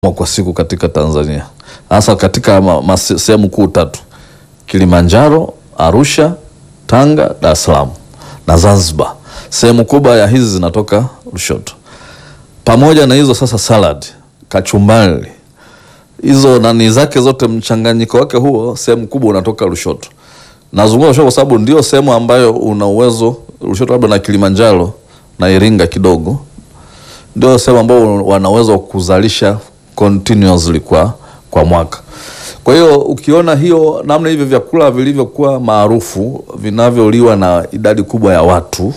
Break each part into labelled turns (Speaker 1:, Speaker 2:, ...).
Speaker 1: kwa siku katika Tanzania, hasa katika ma- ma- sehemu kuu tatu: Kilimanjaro, Arusha, Tanga, Dar es Salaam na Zanzibar. Sehemu kubwa ya hizi zinatoka Lushoto. Pamoja na hizo sasa, salad, kachumbari, hizo nani zake zote, mchanganyiko wake huo, sehemu kubwa unatoka Lushoto. Nazungumza Lushoto kwa sababu ndio sehemu ambayo una uwezo Lushoto, labda na Kilimanjaro na Iringa kidogo ndio sehemu ambao wanaweza kuzalisha continuously kwa, kwa mwaka. Kwa hiyo ukiona hiyo namna hivyo vyakula vilivyokuwa maarufu vinavyoliwa na idadi kubwa ya watu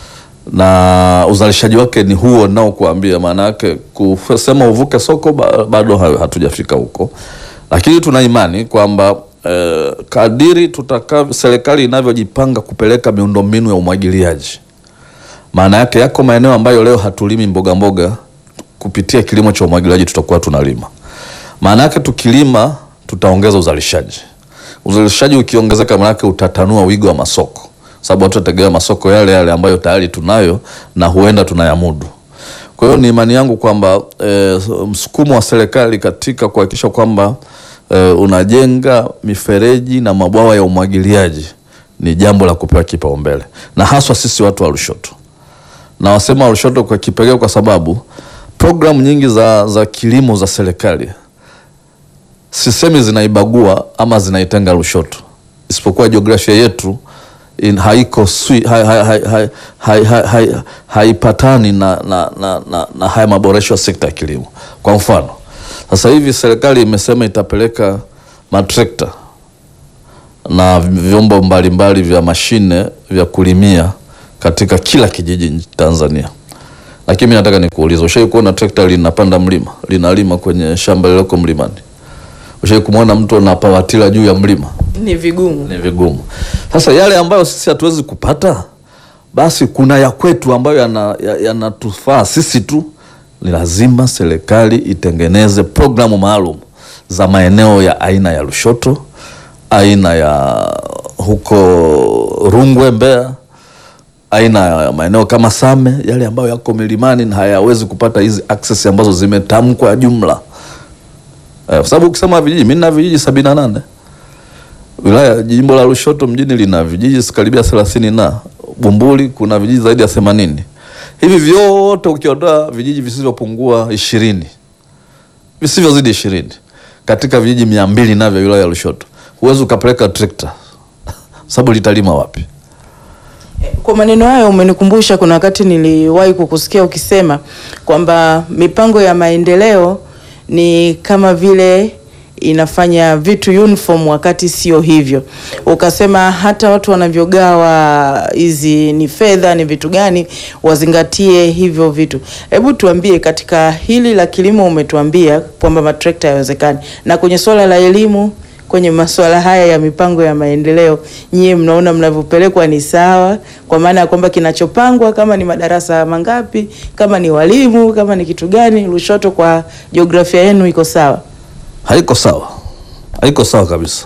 Speaker 1: na uzalishaji wake ni huo nao kuambia, maana yake kusema uvuke soko ba- bado ha- hatujafika huko, lakini tuna imani kwamba eh, kadiri tutaka serikali inavyojipanga kupeleka miundombinu ya umwagiliaji maana yake yako maeneo ambayo leo hatulimi mboga mboga, kupitia kilimo cha umwagiliaji tutakuwa tunalima. Maana yake tukilima, tutaongeza uzalishaji. Uzalishaji ukiongezeka, maana yake utatanua wigo wa masoko, sababu watu watategemea masoko yale yale ambayo tayari tunayo na huenda tunayamudu. Kwa hiyo ni imani yangu kwamba e, msukumo wa serikali katika kuhakikisha kwamba e, unajenga mifereji na mabwawa ya umwagiliaji ni jambo la kupewa kipaumbele, na haswa sisi watu wa Lushoto na wasema Lushoto kwa kipekee kwa sababu programu nyingi za, za kilimo za serikali sisemi zinaibagua ama zinaitenga Lushoto, isipokuwa jiografia yetu in, haiko swi, hai, hai, hai, hai, hai, hai, hai, haipatani na, na, na, na, na haya maboresho ya sekta ya kilimo. Kwa mfano sasa hivi serikali imesema itapeleka matrekta na vyombo mbalimbali vya mashine vya kulimia katika kila kijiji nchi- Tanzania. Lakini mimi nataka nikuulize, ushawahi kuona trekta linapanda mlima linalima kwenye shamba lililoko mlimani? Ushawahi kumwona mtu anapawatila juu ya mlima?
Speaker 2: Ni vigumu.
Speaker 1: Ni vigumu. Sasa yale ambayo sisi hatuwezi kupata, basi kuna ya kwetu ambayo yanatufaa ya, yanatufaa sisi tu. Ni lazima serikali itengeneze programu maalum za maeneo ya aina ya Lushoto, aina ya huko Rungwe, Mbeya, aina ya maeneo kama Same, yale ambayo yako milimani na hayawezi kupata hizi access ambazo zimetamkwa jumla. Eh, kwa sababu ukisema vijiji, mimi nina vijiji sabini na nane wilaya jimbo la Lushoto mjini lina vijiji karibia thelathini na Bumbuli kuna vijiji zaidi ya themanini. Hivi vyote ukiondoa vijiji visivyopungua ishirini visivyozidi ishirini katika vijiji mia mbili navyo wilaya ya Lushoto, huwezi ukapeleka trekta sababu litalima wapi?
Speaker 2: Kwa maneno hayo umenikumbusha, kuna wakati niliwahi kukusikia ukisema kwamba mipango ya maendeleo ni kama vile inafanya vitu uniform wakati sio hivyo. Ukasema hata watu wanavyogawa hizi ni fedha ni vitu gani, wazingatie hivyo vitu. Hebu tuambie, katika hili la kilimo umetuambia kwamba matrekta hayawezekani, na kwenye swala la elimu kwenye masuala haya ya mipango ya maendeleo, nyie mnaona mnavyopelekwa ni sawa? Kwa maana ya kwamba kinachopangwa kama ni madarasa mangapi, kama ni walimu, kama ni kitu gani, Lushoto kwa jiografia yenu iko sawa?
Speaker 1: Haiko sawa, haiko sawa kabisa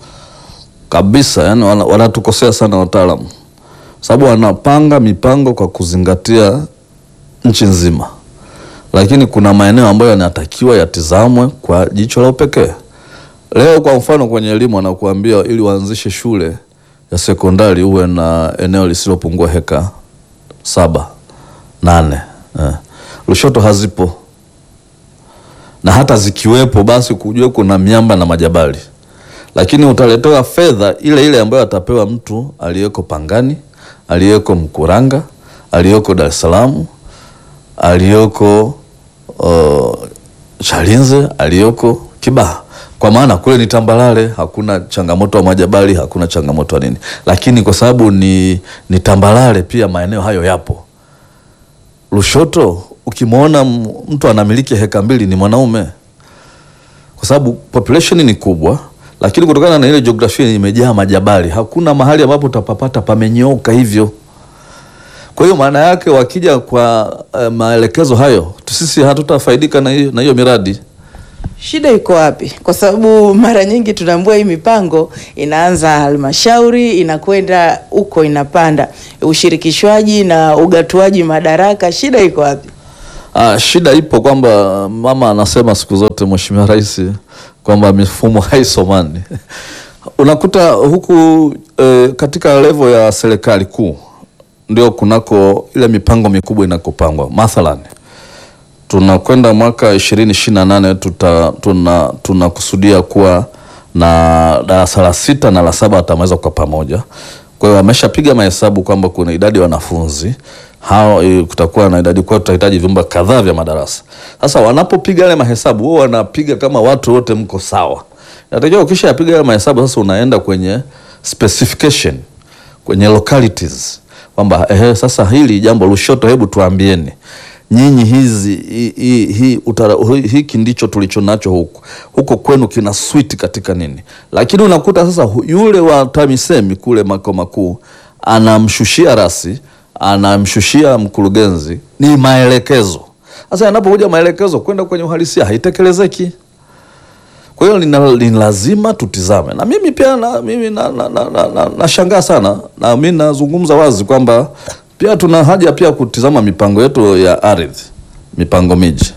Speaker 1: kabisa. Yani wana- wanatukosea sana wataalamu, sababu wanapanga mipango kwa kuzingatia nchi nzima, lakini kuna maeneo ambayo yanatakiwa yatizamwe kwa jicho la upekee. Leo kwa mfano kwenye elimu wanakuambia ili waanzishe shule ya sekondari uwe na eneo lisilopungua heka saba nane. Eh. Lushoto hazipo na hata zikiwepo basi kujua kuna miamba na majabali, lakini utaletewa fedha ile ile ambayo atapewa mtu aliyeko Pangani, aliyeko Mkuranga, aliyeko Dar es Salaam, aliyoko uh, Chalinze, aliyoko Kibaha, kwa maana kule ni tambalale, hakuna changamoto ya majabali, hakuna changamoto ya nini, lakini kwa sababu ni, ni tambalale pia maeneo hayo yapo. Lushoto ukimwona m- mtu anamiliki heka mbili ni mwanaume, kwa sababu population ni kubwa, lakini kutokana na ile jiografia imejaa majabali, hakuna mahali ambapo utapapata pamenyooka hivyo. Kwa hiyo maana yake wakija kwa uh, maelekezo hayo, tu sisi hatutafaidika na hiyo na hiyo miradi.
Speaker 2: Shida iko wapi? Kwa sababu mara nyingi tunaambua hii mipango inaanza halmashauri, inakwenda huko, inapanda ushirikishwaji na ugatuaji madaraka. Shida iko wapi?
Speaker 1: Ah, shida ipo kwamba mama anasema siku zote Mheshimiwa Rais kwamba mifumo haisomani. Unakuta huku eh, katika levo ya serikali kuu ndio kunako ile mipango mikubwa inakopangwa. Mathalan, tunakwenda mwaka ishirini ishirini na nane tuta tuna tunakusudia kuwa na darasa la sita na la saba watamaliza kwa pamoja. Kwa hiyo wameshapiga mahesabu kwamba kuna idadi ya wanafunzi hao, eh, kutakuwa na idadi kwa tutahitaji vyumba kadhaa vya madarasa. Sasa wanapopiga yale mahesabu, wao wanapiga kama watu wote mko sawa. Natakiwa ukisha yapiga yale mahesabu, sasa unaenda kwenye specification, kwenye localities kwamba ehe, sasa hili jambo Lushoto, hebu tuambieni nyinyi hizi hi, hi, hi, utara, hi, hiki ndicho tulicho nacho huku huko kwenu kina switi katika nini, lakini unakuta sasa hu- yule wa TAMISEMI kule makao makuu anamshushia rasi, anamshushia mkurugenzi, ni maelekezo. Sasa yanapokuja maelekezo kwenda kwenye uhalisia haitekelezeki. Kwa hiyo ni, ni lazima tutizame, na mimi pia na, mimi na, na, na, na, na, nashangaa sana na mimi nazungumza wazi kwamba pia tuna haja pia kutizama mipango yetu ya ardhi, mipango miji,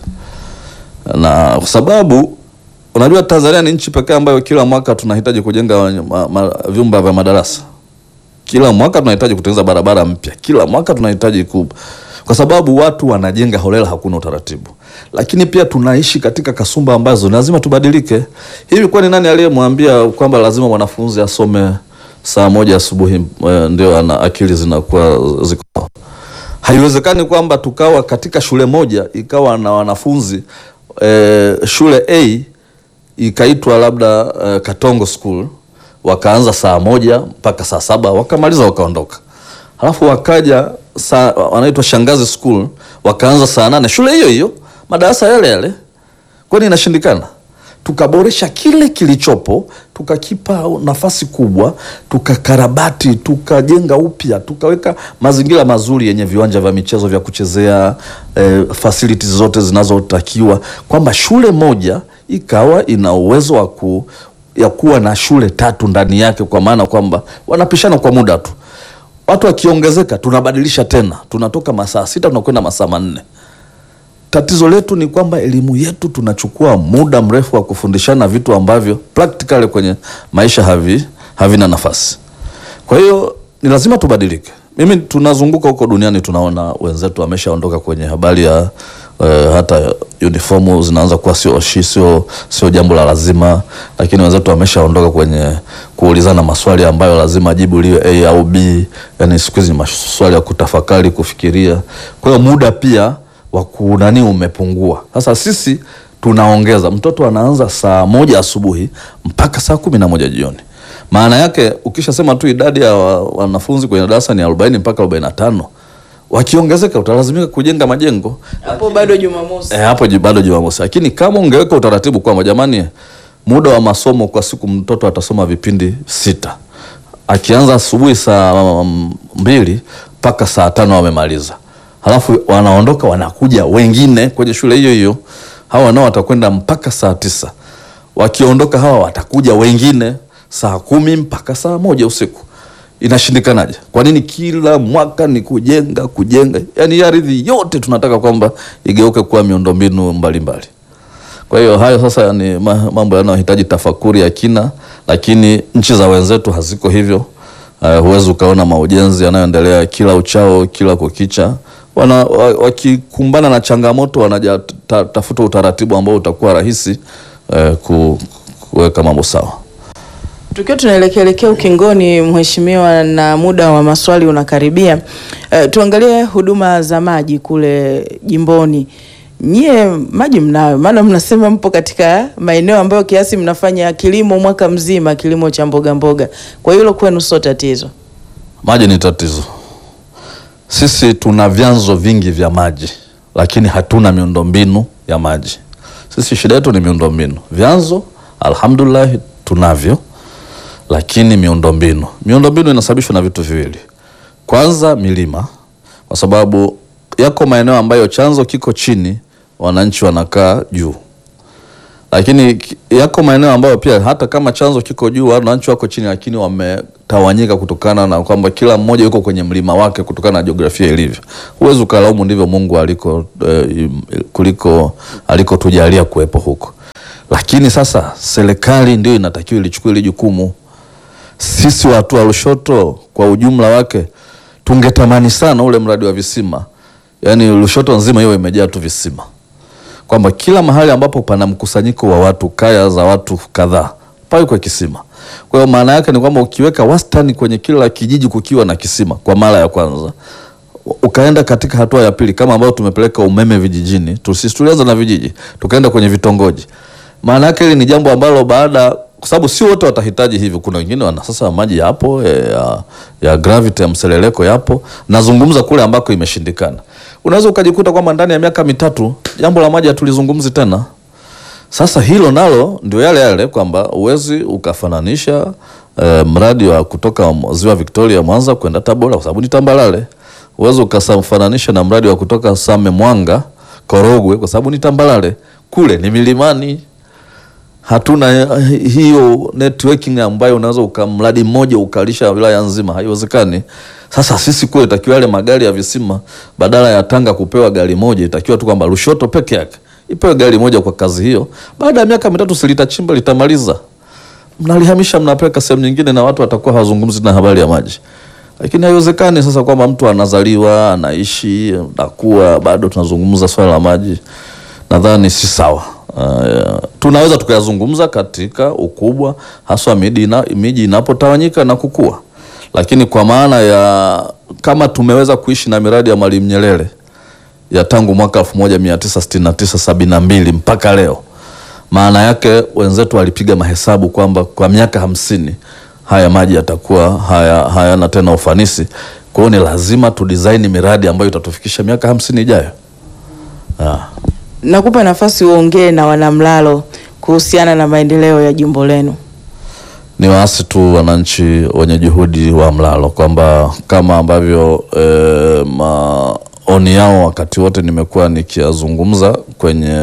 Speaker 1: na kwa sababu unajua Tanzania ni nchi pekee ambayo kila mwaka tunahitaji kujenga ma, ma, vyumba vya madarasa kila mwaka tunahitaji kutengeneza barabara mpya, kila mwaka tunahitaji ku, kwa sababu watu wanajenga holela, hakuna utaratibu. Lakini pia tunaishi katika kasumba ambazo lazima tubadilike. Hivi kwani nani aliyemwambia kwamba lazima mwanafunzi asome saa moja asubuhi eh, ndio ana akili zinakuwa ziko sawa? Haiwezekani kwamba tukawa katika shule moja ikawa na wanafunzi eh, shule A ikaitwa labda eh, Katongo School wakaanza saa moja mpaka saa saba wakamaliza wakaondoka, halafu wakaja saa wanaitwa Shangazi School wakaanza saa nane shule hiyo hiyo madarasa yale yale. Kwani inashindikana? Tukaboresha kile kilichopo, tukakipa nafasi kubwa, tukakarabati, tukajenga upya, tukaweka mazingira mazuri yenye viwanja vya michezo vya kuchezea, eh, facilities zote zinazotakiwa, kwamba shule moja ikawa ina uwezo wa ku ya kuwa na shule tatu ndani yake, kwa maana kwamba wanapishana kwa muda tu. Watu wakiongezeka, tunabadilisha tena, tunatoka masaa sita tunakwenda masaa manne. Tatizo letu ni kwamba elimu yetu tunachukua muda mrefu wa kufundishana vitu ambavyo practically kwenye maisha havi havina nafasi. Kwa hiyo ni lazima tubadilike. Mimi tunazunguka huko duniani tunaona wenzetu wameshaondoka kwenye habari ya eh, hata uniformu zinaanza kuwa sio shi sio sio jambo la lazima, lakini wenzetu wameshaondoka kwenye kuulizana maswali ambayo lazima jibu liwe A au B. Yani siku hizi ni maswali ya kutafakari, kufikiria. Kwa hiyo muda pia wa kunani umepungua. Sasa sisi tunaongeza, mtoto anaanza saa moja asubuhi mpaka saa kumi na moja jioni. Maana yake ukishasema tu idadi ya wa- wanafunzi kwenye darasa ni arobaini mpaka arobaini na tano wakiongezeka utalazimika kujenga majengo
Speaker 2: Hapo bado Jumamosi.
Speaker 1: E, hapo ji- bado Jumamosi, lakini kama ungeweka utaratibu kwamba jamani, muda wa masomo kwa siku mtoto atasoma vipindi sita, akianza asubuhi saa mm, mbili mpaka saa tano wamemaliza, halafu wanaondoka wanakuja wengine kwenye shule hiyo hiyo, hawa nao watakwenda mpaka saa tisa. Wakiondoka hawa watakuja wengine saa kumi mpaka saa moja usiku. Inashindikanaje? Kwa nini kila mwaka ni kujenga kujenga? Yaani hii ardhi yote tunataka kwamba igeuke kuwa miundombinu mbalimbali. Kwa hiyo hayo sasa ni ma- mambo yanayohitaji tafakuri ya kina, lakini nchi za wenzetu haziko hivyo. Uh, huwezi ukaona maujenzi yanayoendelea kila uchao kila kukicha. Wana, wa- wakikumbana na changamoto wanaja ta, tafuta utaratibu ambao utakuwa rahisi uh, ku, kuweka mambo sawa.
Speaker 2: Tukiwa tunaelekeelekea ukingoni, mheshimiwa, na muda wa maswali unakaribia, eh, tuangalie huduma za maji kule jimboni. Nyie maji mnayo, maana mnasema mpo katika maeneo ambayo kiasi mnafanya kilimo mwaka mzima, kilimo cha mboga mboga. Kwa hiyo hilo kwenu sio tatizo.
Speaker 1: Maji ni tatizo. Sisi tuna vyanzo vingi vya maji, lakini hatuna miundombinu ya maji. Sisi shida yetu ni miundombinu. Vyanzo alhamdulillah tunavyo, lakini miundombinu, miundombinu inasababishwa na vitu viwili. Kwanza milima, kwa sababu yako maeneo ambayo chanzo kiko chini, wananchi wanakaa juu lakini ki- yako maeneo ambayo pia hata kama chanzo kiko juu wananchi wako chini, lakini wame tawanyika kutokana na kwamba kila mmoja yuko kwenye mlima wake kutokana na jiografia ilivyo. Huwezi ukalaumu, ndivyo Mungu aliko eh, kuliko alikotujalia kuwepo huko. Lakini sasa serikali ndio inatakiwa ilichukue ile jukumu. Sisi watu wa Lushoto kwa ujumla wake tungetamani sana ule mradi wa visima, yaani Lushoto nzima hiyo imejaa tu visima, kwamba kila mahali ambapo pana mkusanyiko wa watu, kaya za watu kadhaa, pawe kwa kisima. Kwa hiyo maana yake ni kwamba ukiweka wastani kwenye kila kijiji kukiwa na kisima kwa mara ya kwanza, ukaenda katika hatua ya pili kama ambayo tumepeleka umeme vijijini, sisi tulianza na vijiji tukaenda kwenye vitongoji. Maana yake hili ni jambo ambalo baada, kwa sababu sio wote watahitaji hivyo. Kuna wengine wana sasa maji yapo ya, ya gravity ya mseleleko yapo. Nazungumza kule ambako imeshindikana, unaweza ukajikuta kwamba ndani ya miaka mitatu jambo la maji hatulizungumzi tena. Sasa hilo nalo ndio yale yale kwamba uwezi ukafananisha eh, mradi wa kutoka ziwa Victoria Mwanza kwenda Tabora kwa sababu ni tambalale. Uwezi ukafananisha na mradi wa kutoka Same Mwanga Korogwe kwa sababu ni tambalale, kule ni milimani. Hatuna hiyo networking ambayo unaweza ukamradi mmoja ukalisha wilaya nzima, haiwezekani. Sasa sisi kule itakiwa yale magari ya visima, badala ya Tanga kupewa gari moja, itakiwa tu kwamba Lushoto peke yake ipewe gari moja kwa kazi hiyo. Baada ya miaka mitatu si litachimba litamaliza, mnalihamisha mnapeleka sehemu nyingine, na watu watakuwa hawazungumzi na habari ya maji. Lakini haiwezekani sasa kwamba mtu anazaliwa anaishi nakuwa bado tunazungumza swala la maji. Nadhani si sawa. Uh, tunaweza tukayazungumza katika ukubwa haswa miji ina, miji inapotawanyika na kukua, lakini kwa maana ya kama tumeweza kuishi na miradi ya Mwalimu Nyerere ya tangu mwaka 1969 72 mpaka leo, maana yake wenzetu walipiga mahesabu kwamba kwa miaka hamsini haya maji yatakuwa haya hayana tena ufanisi. Kwa hiyo ni lazima tu design miradi ambayo itatufikisha miaka hamsini ijayo. Ah.
Speaker 2: Nakupa nafasi uongee na wanamlalo kuhusiana na maendeleo ya jimbo lenu.
Speaker 1: Ni waasi tu wananchi wenye juhudi wa Mlalo kwamba kama ambavyo e, maoni yao wakati wote nimekuwa nikiyazungumza kwenye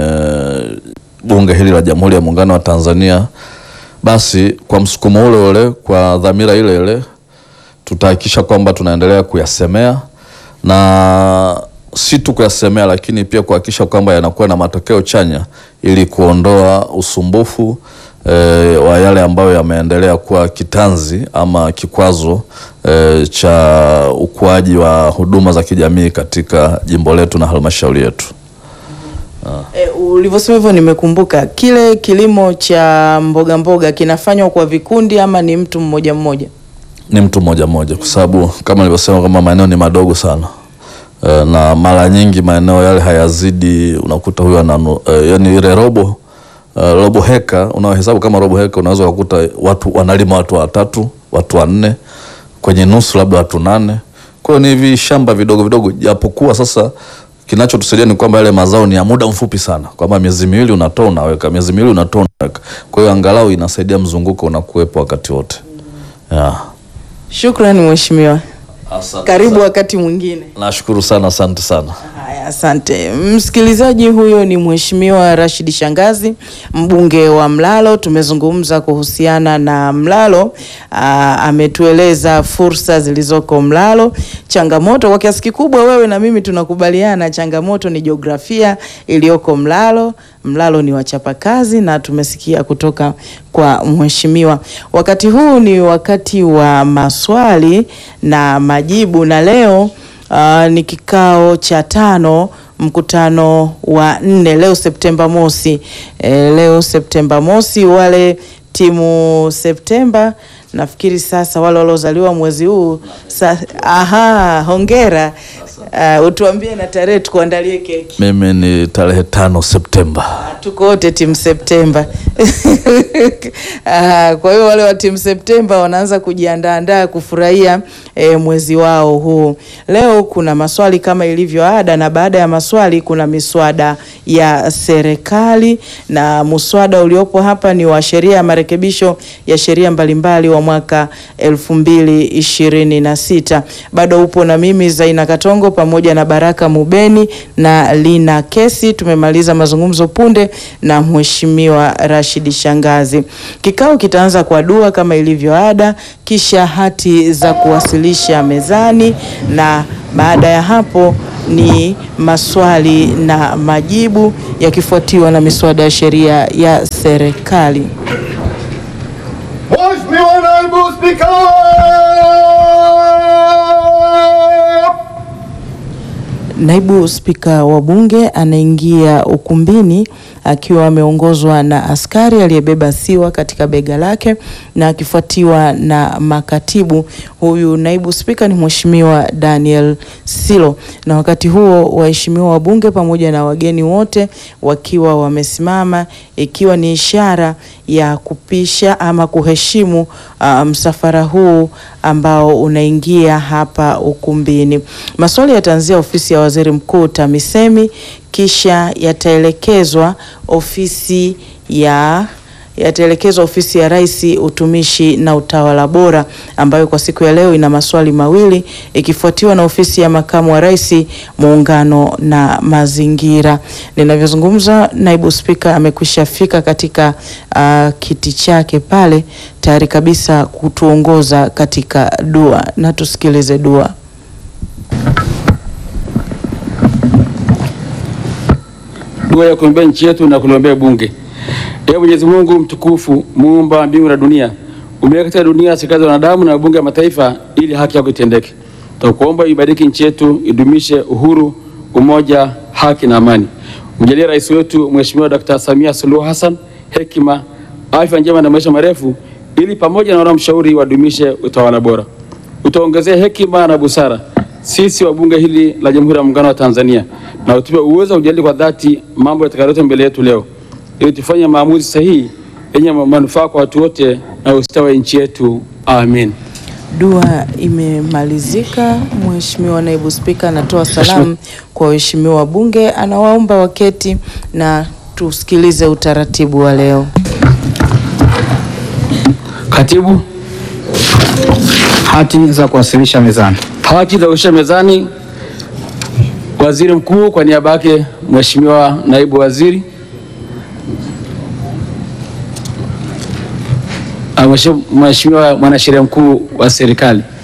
Speaker 1: bunge hili la Jamhuri ya Muungano wa Tanzania, basi kwa msukumo ule ule, kwa dhamira ile ile, tutahakikisha kwamba tunaendelea kuyasemea na si tu kuyasemea, lakini pia kuhakikisha kwamba yanakuwa na matokeo chanya ili kuondoa usumbufu e, wa yale ambayo yameendelea kuwa kitanzi ama kikwazo e, cha ukuaji wa huduma za kijamii katika jimbo letu na halmashauri yetu.
Speaker 2: E, ulivyosema hivyo nimekumbuka kile kilimo cha mboga mboga kinafanywa kwa vikundi ama ni mtu mmoja mmoja?
Speaker 1: Ni mtu mmoja mmoja, kwa sababu kama nilivyosema kwamba maeneo ni madogo sana e, na mara nyingi maeneo yale hayazidi, unakuta huyo ana e, yani ile robo e, robo heka unaohesabu kama robo heka, unaweza kukuta watu wanalima watu watatu watu wanne kwenye nusu labda watu nane. Kwa hiyo ni hivi shamba vidogo vidogo, japokuwa sasa kinachotusaidia ni kwamba yale mazao ni ya muda mfupi sana, kwamba miezi miwili unatoa unaweka, miezi miwili unatoa unaweka. Kwa hiyo angalau inasaidia mzunguko unakuwepo wakati wote. Yeah.
Speaker 2: Shukrani mheshimiwa,
Speaker 1: Asante
Speaker 2: karibu
Speaker 1: sana.
Speaker 2: wakati mwingine.
Speaker 1: Nashukuru sana, asante sana.
Speaker 2: Haya, asante msikilizaji. Huyo ni mheshimiwa Rashid Shangazi, mbunge wa Mlalo. Tumezungumza kuhusiana na Mlalo. Aa, ametueleza fursa zilizoko Mlalo, changamoto kwa kiasi kikubwa. Wewe na mimi tunakubaliana, changamoto ni jiografia iliyoko Mlalo. Mlalo ni wachapakazi na tumesikia kutoka kwa mheshimiwa. Wakati huu ni wakati wa maswali na majibu, na leo Uh, ni kikao cha tano mkutano wa nne leo Septemba mosi. E, leo Septemba mosi, wale timu Septemba nafikiri sasa wale waliozaliwa mwezi huu sa, aha, hongera. Uh, utuambie na tarehe tukuandalie keki.
Speaker 1: Mimi ni tarehe tano Septemba.
Speaker 2: Tuko wote timu Septemba. Ah, kwa hiyo wale wa timu Septemba wanaanza kujiandaandaa kufurahia eh, mwezi wao huu. Leo kuna maswali kama ilivyo ada, na baada ya maswali kuna miswada ya serikali, na muswada uliopo hapa ni wa sheria ya marekebisho ya sheria mbalimbali wa mwaka elfu mbili ishirini na sita. Bado upo na mimi Zaina Katongo pamoja na Baraka Mubeni na Lina Kesi. Tumemaliza mazungumzo punde na Mheshimiwa Rashid Shangazi. Kikao kitaanza kwa dua kama ilivyo ada, kisha hati za kuwasilisha mezani na baada ya hapo ni maswali na majibu yakifuatiwa na miswada ya sheria ya serikali.
Speaker 3: Mheshimiwa Naibu Spika!
Speaker 2: Naibu Spika wa Bunge anaingia ukumbini akiwa ameongozwa na askari aliyebeba siwa katika bega lake na akifuatiwa na makatibu. Huyu naibu spika ni Mheshimiwa Daniel Silo, na wakati huo waheshimiwa wabunge pamoja na wageni wote wakiwa wamesimama, ikiwa ni ishara ya kupisha ama kuheshimu uh, msafara huu ambao unaingia hapa ukumbini. Maswali yataanzia ofisi ya Waziri Mkuu TAMISEMI kisha yataelekezwa ofisi ya yataelekezwa ofisi ya Rais utumishi na utawala bora ambayo kwa siku ya leo ina maswali mawili ikifuatiwa na ofisi ya makamu wa rais muungano na mazingira. Ninavyozungumza, naibu spika amekwisha fika katika uh, kiti chake pale tayari kabisa kutuongoza katika dua, na tusikilize dua.
Speaker 4: Dua ya kuombea nchi yetu na kuliombea bunge. Ee Mwenyezi Mungu mtukufu, muumba mbingu na dunia, umeweka katika dunia serikali za wanadamu na mabunge ya mataifa ili haki yako itendeke. Tunakuomba ibariki nchi yetu, idumishe uhuru, umoja, haki na amani. Mjalie rais wetu Mheshimiwa Dr. Samia Suluhu Hassan hekima, afya njema na maisha marefu, ili pamoja na wanamshauri wadumishe utawala bora. Utaongezea hekima na busara sisi wa bunge hili la Jamhuri ya Muungano wa Tanzania, na utupe uwezo wa kujadili kwa dhati mambo yatakayoletwa mbele yetu leo, ili tufanye maamuzi sahihi yenye manufaa kwa watu wote na ustawi wa nchi yetu. Amin.
Speaker 2: Dua imemalizika. Mheshimiwa naibu spika anatoa salamu kwa waheshimiwa wabunge, anawaomba waketi na tusikilize utaratibu wa leo.
Speaker 4: Katibu,
Speaker 5: Hati za kuwasilisha mezani.
Speaker 4: haki za kushusha mezani. Waziri Mkuu kwa niaba yake Mheshimiwa naibu waziri Ah, Mheshimiwa Mheshimiwa mwanasheria mkuu wa serikali